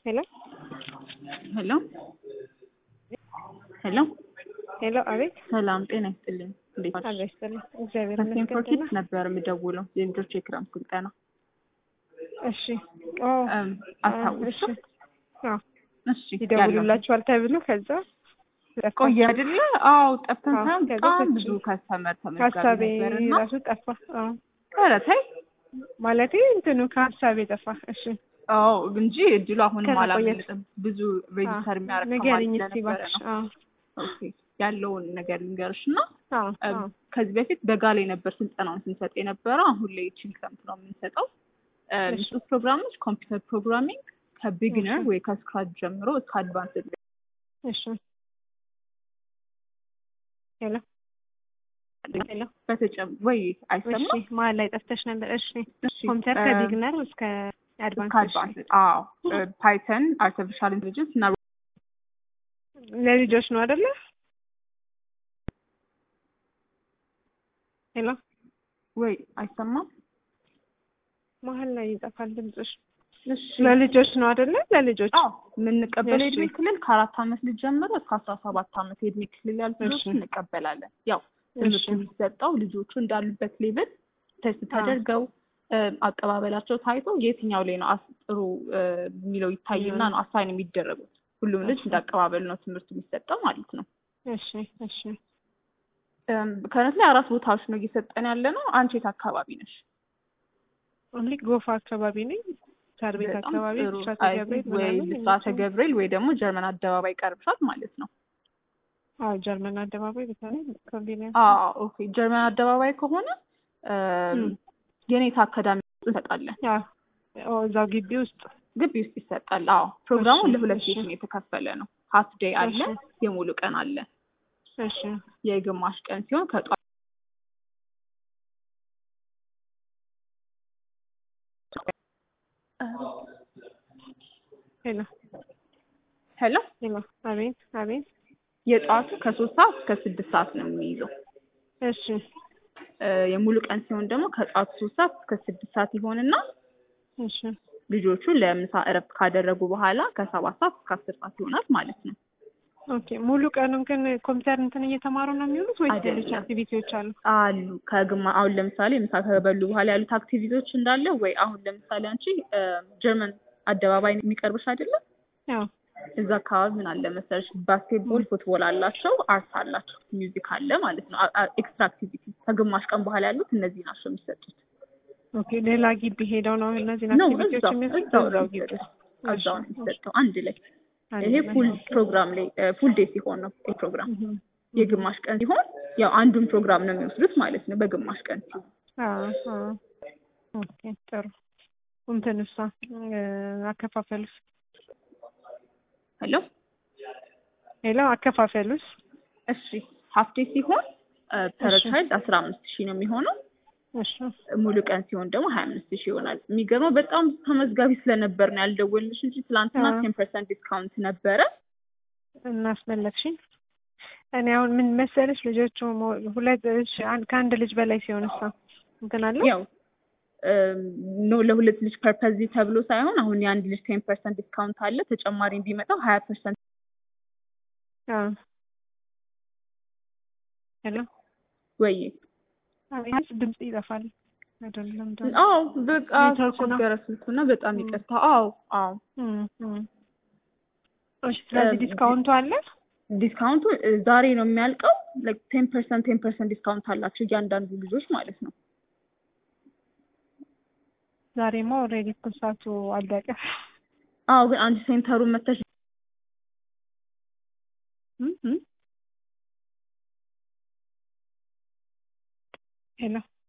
ሄሎ ሄሎ ሄሎ ሄሎ፣ አቤት። ሰላም ጤና ይስጥልኝ። እንዴት ዋልሽ? አቤት ስጥልኝ። እግዚአብሔር ከሴንፎር ይመስገን። ኪድስ ነበር የምደውለው የልጆች የክረምት ስልጠና እሺ። ኦ እም፣ አስታውሽ? እሺ። አዎ እሺ ያለው ይደውሉላችኋል ተብሎ ከዛ ቆየ አይደለ? አዎ ጠፍተን አዎ፣ ሳይሆን ከዛ በጣም ከዚህ ብዙ ከስተመር ተመዝጋቢ ሀሳቤ ነበርና ራሱ ጠፋ። አዎ ኧረ ተይ ማለቴ እንትኑ ከሀሳቤ ጠፋ። እሺ አዎ እንጂ እድሉ አሁንም ከመቆየት- አላመለጥም። ብዙ ሬጂስተር የሚያደርግ ንገሪኝ ተማሪ እስኪ እባክሽ። ስለነበረ ነው። አዎ ኦኬ ያለውን ነገር ልንገርሽ እና አዎ እም፣ አዎ ከዚህ በፊት በጋ ላይ ነበር ስልጠናውን ስንሰጥ የነበረው። አሁን ላይ ይህችን ክረምት ነው የምንሰጠው። እሺ። ምስጡ ፕሮግራሞች ኮምፒውተር ፕሮግራሚንግ ከቢግነር እሺ። ወይ ከስክራች ጀምሮ እስከ አድቫንስ እሺ። ሄሎ ሄሎ። በተጨም ወይ አይሰማ እሺ መሀል ላይ ጠፍተሽ ነበር። እሺ እሺ፣ ኮምፒውተር እ፣ ከቢግነር እስከ አድቫንስ። እስከ አድቫንስ አዎ ፓይተን አርቲፊሻል ኢንቴሊጀንስ እና ለልጆች ነው አይደለ? ሄሎ ወይ አይሰማም መሀል ላይ ይጠፋል ድምፅሽ። እሺ ለልጆች ነው አይደለ? ለልጆች አዎ የምንቀበለው እሺ። የእድሜ ክልል ከአራት አመት ልጅ ጀምሮ እስከ አስራ ሰባት አመት የእድሜ ክልል ያሉ ልጆች እሺ። እንቀበላለን። ያው እሺ ትምህርቱ የሚሰጠው ልጆቹ እንዳሉበት ሌቭል ቴስት አዎ። ተደርገው እ፣ አቀባበላቸው ታይቶ የትኛው ላይ ነው አስ- ጥሩ እ፣ የሚለው ይታይና ነው አሳይን የሚደረጉት። ሁሉም ልጅ እሺ። እንዳቀባበል ነው ትምህርቱ የሚሰጠው ማለት ነው። እሺ እሺ። እም፣ ከእውነት ላይ አራት ቦታዎች ነው እየሰጠን ያለ ነው። አንቺ የት አካባቢ ነሽ? ኦንሊ ጎፋ አካባቢ ነኝ። ሳር ቤት በጣም አካባቢ ጥሩ። ብስራተ አይ ገብርኤል ቲንክ ወይ ምናምን ብስራተ የሚባለው። ገብርኤል ወይ ደግሞ ጀርመን አደባባይ ቀርብሻል ማለት ነው። አዎ ጀርመን አደባባይ በተለይ ኮንቬኒየንስ አዎ ኦኬ። ጀርመን አደባባይ ከሆነ እም፣ እም። የኔታ አካዳሚ እንሰጣለን። አዎ እዛው ግቢ ውስጥ ግቢ ውስጥ ይሰጣል። አዎ ፕሮግራሙ እሺ፣ ለሁለት እሺ። ሴሽን የተከፈለ ነው። ሀፍ ዴይ አለ፣ እሺ። የሙሉ ቀን አለ። እሺ የግማሽ ቀን ሲሆን ከጧት ሄሎ ሄሎ ሄሎ አቤት አቤት የጠዋቱ ከሶስት ሰዓት እስከ ስድስት ሰዓት ነው የሚይዘው። እሺ እ፣ የሙሉ ቀን ሲሆን ደግሞ ከጠዋቱ ሶስት ሰዓት እስከ ስድስት ሰዓት ይሆንና እሺ ልጆቹ ለምሳ እረፍት ካደረጉ በኋላ ከሰባት ሰዓት እስከ አስር ሰዓት ይሆናል ማለት ነው። ኦኬ ሙሉ ቀኑን ግን ኮምፒውተር እንትን እየተማሩ ነው የሚውሉት ወይስ ሌሎች አይደለም። አክቲቪቲዎች አሉ? አሉ ከግማ አሁን ለምሳሌ ምሳ ከበሉ በኋላ ያሉት አክቲቪቲዎች እንዳለ ወይ አሁን ለምሳሌ አንቺ እ፣ ጀርመን አደባባይ የሚቀርብሽ አይደለም ያው እዛ አካባቢ ምን አለ መሰለሽ ባስኬትቦል፣ ፉትቦል አላቸው፣ አርት አላቸው፣ ሚውዚክ አለ ማለት ነው። ኤክስትራ አክቲቪቲ ከግማሽ ቀን በኋላ ያሉት እነዚህ ናቸው የሚሰጡት። ኦኬ ሌላ ግቢ ሄደው ነው እነዚህን ነው አክቲቪቲዎች እዛው የሚያደርጉት? እዛው ነው እዛው ግቢ የሚሰጠው። ውስጥ። እዛው ነው እሺ፣ የሚሰጠው አንድ ላይ። አንድ ይሄ ላይ። ፉል ፕሮግራም ላይ ፉል ዴይ ሲሆን ነው ይሄ ፕሮግራም። እህም፣ የግማሽ ቀን ሲሆን ያው አንዱን ፕሮግራም ነው የሚወስዱት ማለት ነው በግማሽ ቀን ሲሆን። አዎ አዎ። ኦኬ ጥሩ። እንትን እሷ እ፣ አከፋፈሉስ? ሄሎ ሌላ አከፋፈሉስ? እሺ ሀፍ ዴይ ሲሆን ፐር እሺ። ቻይልድ አስራ አምስት ሺህ ነው የሚሆነው። እሺ ሙሉ ቀን ሲሆን ደግሞ ሀያ አምስት ሺህ ይሆናል። የሚገርመው በጣም ተመዝጋቢ ስለነበር ነው ያልደወልንሽ እንጂ ትላንትና አዎ። ቴን ፐርሰንት ዲስካውንት ነበረ። እናስመለክሽኝ። እኔ አሁን ምን መሰለሽ ልጆቹ ሞ- ሁለት እሺ፣ አንድ ከአንድ ልጅ በላይ ሲሆን እሷ እንትን አለ ያው ኖ ለሁለት ልጅ ፐርፐዝ ተብሎ ሳይሆን አሁን የአንድ ልጅ ቴን ፐርሰንት ዲስካውንት አለ። ተጨማሪ ቢመጣው ሀያ ፐርሰንት አዎ። ሄሎ ወይ አቤት፣ ድምጽ ይጠፋል አይደለም? ደግሞ አዎ በቃ ኔትወርኩ ነው። ቸገረ ስልኩና በጣም ም። ይቅርታ። አዎ አዎ እም፣ እም። እሺ፣ ስለዚህ እም፣ ዲስካውንቱ አለ? ዲስካውንቱ እ፣ ዛሬ ነው የሚያልቀው። ላይክ ቴን ፐርሰንት ቴን ፐርሰንት ዲስካውንት አላቸው እያንዳንዱ ልጆች ማለት ነው። ዛሬማ ኦልሬዲ እኮ ሰዓቱ አለቀ። አዎ ግን አንድ ሴንተሩን መተሽ እም፣ እም። ሄሎ